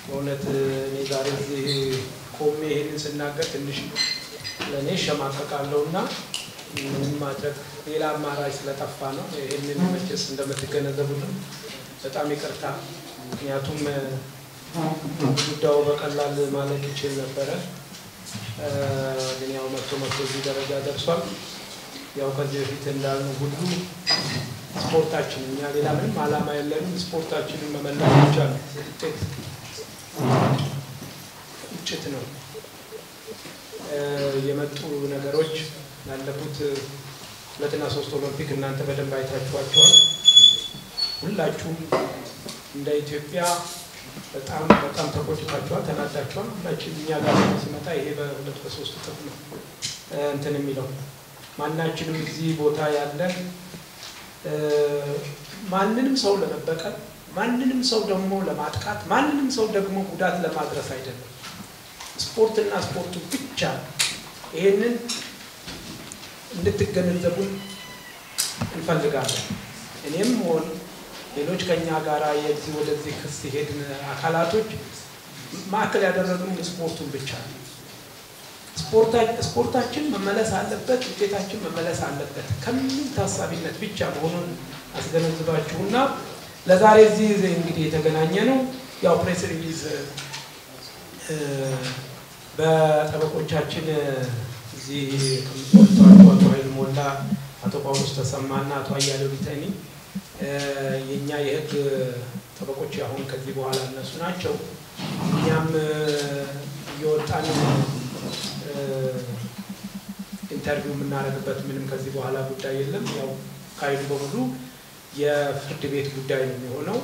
በእውነት እኔ ዛሬ እዚህ ቆሜ ይሄንን ስናገር ትንሽ ለእኔ እሸማቀቃለሁ እና ምንም ማድረግ ሌላ አማራጭ ስለጠፋ ነው። ይህንን መቼስ እንደምትገነዘቡልን በጣም ይቅርታ። ምክንያቱም ጉዳዩ በቀላል ማለት ይችል ነበረ፣ ግን ያው መቶ መቶ እዚህ ደረጃ ደርሷል። ያው ከዚህ በፊት እንዳልነው ሁሉ ስፖርታችን እኛ ሌላ ምንም ዓላማ የለንም። ስፖርታችንን መመለስ ብቻ ነው። ውጤት ቁጭት ነው። የመጡ ነገሮች ላለፉት ሁለትና ሶስት ኦሎምፒክ እናንተ በደንብ አይታችኋቸዋል። ሁላችሁም እንደ ኢትዮጵያ በጣም በጣም ተቆጭታችኋል፣ ተናዳችኋል። ሁላችን እኛ ጋር ሲመጣ ይሄ በሁለት በሶስት እጥፍ ነው እንትን የሚለው ማናችንም እዚህ ቦታ ያለን ማንንም ሰው ለመበቀል ማንንም ሰው ደግሞ ለማጥቃት ማንንም ሰው ደግሞ ጉዳት ለማድረስ አይደለም። ስፖርትና ስፖርቱ ብቻ ይሄንን እንድትገነዘቡን እንፈልጋለን። እኔም ሆን ሌሎች ከኛ ጋር የዚህ ወደዚህ ክስ ሄድን አካላቶች ማዕከል ያደረግነው ስፖርቱን ብቻ ነው። ስፖርታችን መመለስ አለበት፣ ውጤታችን መመለስ አለበት ከምን ታሳቢነት ብቻ መሆኑን አስገነዝባችሁና ለዛሬ እዚህ እንግዲህ የተገናኘ ነው ያው ፕሬስ ሪሊዝ በጠበቆቻችን እዚህ ከምትወጣቸው አቶ ኃይል ሞላ፣ አቶ ጳውሎስ ተሰማና አቶ አያሌው ቢተኒ የእኛ የህግ ጠበቆች አሁን ከዚህ በኋላ እነሱ ናቸው። እኛም እየወጣን ኢንተርቪው የምናደርግበት ምንም ከዚህ በኋላ ጉዳይ የለም። ያው ካይዱ በሙሉ የፍርድ ቤት ጉዳይ ነው የሚሆነው።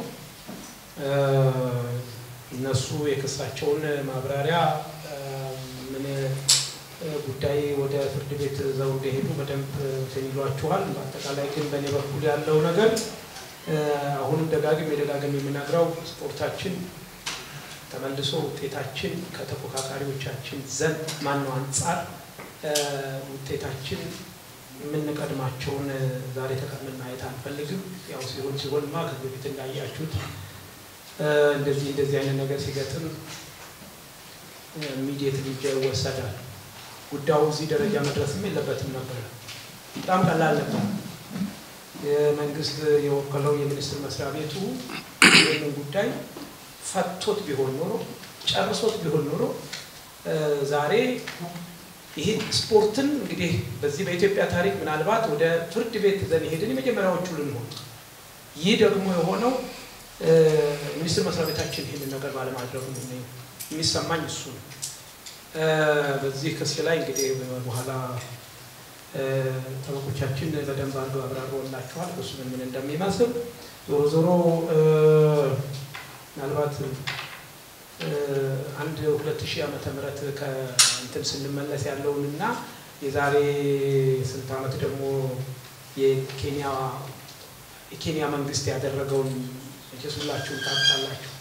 እነሱ የክሳቸውን ማብራሪያ ምን ጉዳይ ወደ ፍርድ ቤት ዘው እንደሄዱ በደንብ እንትን ይሏችኋል። በአጠቃላይ ግን በእኔ በኩል ያለው ነገር አሁንም ደጋግም የደጋግም የምናግረው ስፖርታችን ተመልሶ ውጤታችን ከተፎካካሪዎቻችን ዘንድ ማነው አንጻር ውጤታችን የምንቀድማቸውን ዛሬ ተቀምን ማየት አንፈልግም። ያው ሲሆን ሲሆንማ ከዚህ በፊት እንዳያችሁት እንደዚህ እንደዚህ አይነት ነገር ሲገጥም ኢሚዲየት እርምጃ ይወሰዳል። ጉዳዩ እዚህ ደረጃ መድረስም የለበትም ነበር። በጣም ቀላል ነበር። የመንግስት የወከለው የሚኒስትር መስሪያ ቤቱ ይህንን ጉዳይ ፈቶት ቢሆን ኖሮ ጨርሶት ቢሆን ኖሮ ዛሬ ይህ ስፖርትን እንግዲህ በዚህ በኢትዮጵያ ታሪክ ምናልባት ወደ ፍርድ ቤት ይዘን ሄድን የመጀመሪያዎቹ ልንሆን። ይህ ደግሞ የሆነው ሚኒስትር መስሪያ ቤታችን ይህንን ነገር ባለማድረጉ ነው የሚሰማኝ እሱ ነው። በዚህ ክስ ላይ እንግዲህ በኋላ ጠበቆቻችን በደንብ አድርገው አብራርበውላችኋል ክሱ ምን ምን እንደሚመስል። ዞሮ ዞሮ ምናልባት አንድ ሁለት ሺህ ዓመተ ምህረት ከእንትን ስንመለስ ያለውን እና የዛሬ ስንት ዓመት ደግሞ የኬንያ የኬንያ መንግስት ያደረገውን መቼስ ሁላችሁም ታውቃላችሁ።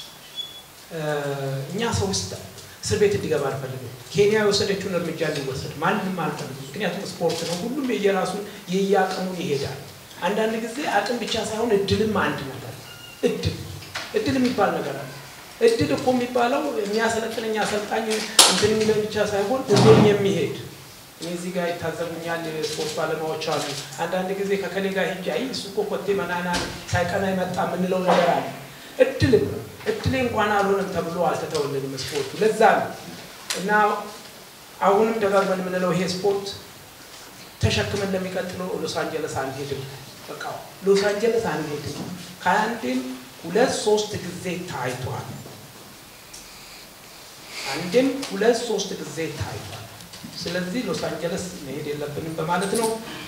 እኛ ሰው ውስጥ እስር ቤት እንዲገባ አልፈልግም። ኬንያ የወሰደችውን እርምጃ እንዲወሰድ ማንም አልፈልግም። ምክንያቱም ስፖርት ነው። ሁሉም የየራሱን የየአቅሙን ይሄዳል። አንዳንድ ጊዜ አቅም ብቻ ሳይሆን እድልም አንድ ነገር እድል እድል የሚባል ነገር አለ። እድል እኮ የሚባለው የሚያሰለጥነኝ አሰልጣኝ እንትን የሚለን ብቻ ሳይሆን እዞኝ የሚሄድ እኔ እዚህ ጋር ይታዘቡኛል የስፖርት ባለሙያዎች አሉ። አንዳንድ ጊዜ ከከሌ ጋር ሂጅ አይ እሱ እኮ ኮቴ መናና ሳይቀና ይመጣ የምንለው ነገር አለ። እድልም እድሌ እንኳን አልሆነም ተብሎ አልተተወልንም ስፖርቱ። ለዛ ነው እና አሁንም ደጋግመን የምንለው ይሄ ስፖርት ተሸክመን ለሚቀጥለው ሎስ አንጀለስ አንሄድም። በቃ ሎስ አንጀለስ አንሄድም። ከአንዴም ሁለት ሶስት ጊዜ ታይቷል። አንድም ሁለት ሶስት ጊዜ ታይቷል። ስለዚህ ሎስ አንጀለስ መሄድ የለብንም በማለት ነው።